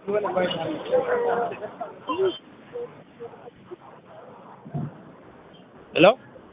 ሄሎ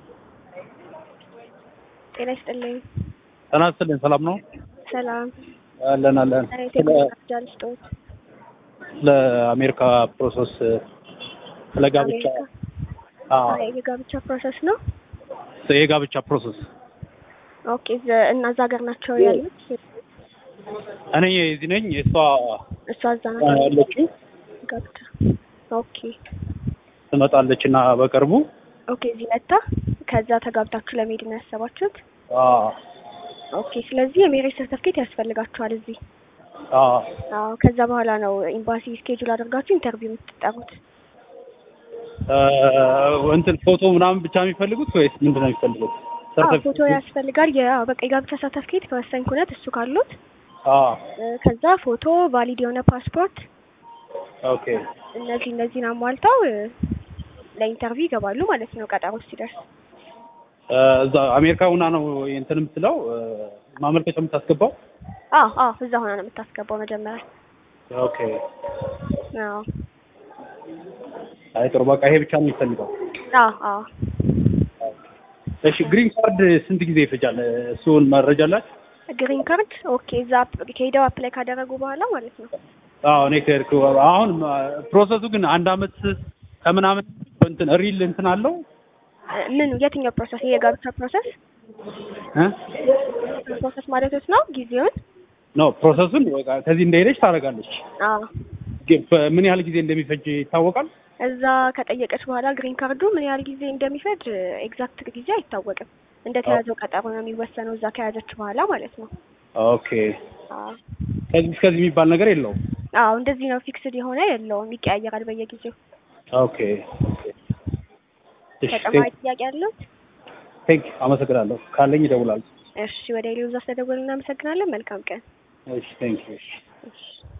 ጤና ይስጥልኝ። ጤና ይስጥልኝ። ሰላም ነው? ሰላም። አለን አለን። ስለ ቴክኖሎጂ ልስጦት ስለ አሜሪካ ፕሮሰስ ስለ ጋብቻ አዎ፣ የጋብቻ ፕሮሰስ ነው። የጋብቻ ፕሮሰስ ኦኬ። ዘ- እና እዛ ሀገር ናቸው ያሉት? እኔ እዚህ ነኝ። እሷ እሷ እዛ ናቸው ያለችው ጋብቻ። ኦኬ ትመጣለች እና በቅርቡ ኦኬ። እዚህ መታ ከዛ ተጋብታችሁ ለመሄድ ነው ያሰባችሁት? አዎ ኦኬ። ስለዚህ የሜሬጅ ሰርተፍኬት ያስፈልጋችኋል እዚህ። አዎ አዎ። ከዛ በኋላ ነው ኤምባሲ ስኬጁል አድርጋችሁ ኢንተርቪው የምትጠሩት። እ፣ እንትን ፎቶ ምናምን ብቻ የሚፈልጉት ወይስ ምንድን ነው የሚፈልጉት? አዎ ፎቶ ሰርተፊኬት? ያስፈልጋል። ያ በቃ የጋብቻ ሰርተፍኬት ከወሳኝ ኩነት እሱ ካሉት አዎ እ፣ ከዛ ፎቶ፣ ቫሊድ የሆነ ፓስፖርት ኦኬ እነዚህ እነዚህን አሟልተው እ፣ ለኢንተርቪው ይገባሉ ማለት ነው ቀጠሮ ሲደርስ። እ፣ እዛ አሜሪካ ሁና ነው እንትን የምትለው እ፣ ማመልከቻ የምታስገባው? አዎ አዎ እዛ ሆና ነው የምታስገባው መጀመሪያ። ኦኬ አዎ አይ ጥሩ በቃ ይሄ ብቻ ነው የሚፈልገው። አዎ አዎ እሺ ግሪን ካርድ ስንት ጊዜ ይፈጃል? እሱን መረጃ አላችሁ? ግሪን ካርድ ኦኬ። እዛ አፕ- ከሄደው አፕላይ ካደረጉ በኋላ ማለት ነው። አዎ እኔ ከሄድኩ አሁን ፕሮሰሱ ግን አንድ አመት ከምናምን እንትን ሪል እንትን አለው እ፣ ምን የትኛው ፕሮሰስ? ይሄ የጋብቻ ፕሮሰስ እ ፕሮሰስ ማለት ነው ጊዜውን? ኖ ፕሮሰሱን በቃ ከዚህ እንደሄደች ታደርጋለች። አዎ ግን ምን ያህል ጊዜ እንደሚፈጅ ይታወቃል? እዛ ከጠየቀች በኋላ ግሪን ካርዱ ምን ያህል ጊዜ እንደሚፈጅ ኤግዛክት ጊዜ አይታወቅም። እንደ ተያዘው ቀጠሮ ነው የሚወሰነው እዛ ከያዘች በኋላ ማለት ነው። ኦኬ አዎ ከዚህ እስከዚህ የሚባል ነገር የለውም። አዎ እንደዚህ ነው። ፊክስድ የሆነ የለውም፣ ይቀያየራል በየጊዜው። ኦኬ እሺ ተጨማሪ ጥያቄ ያለው? ቴንክ አመሰግናለሁ። ካለኝ ይደውላል። እሺ ወደ ሌሎዛ ስለደወልን እናመሰግናለን። መልካም ቀን። እሺ ቴንክ እሺ እሺ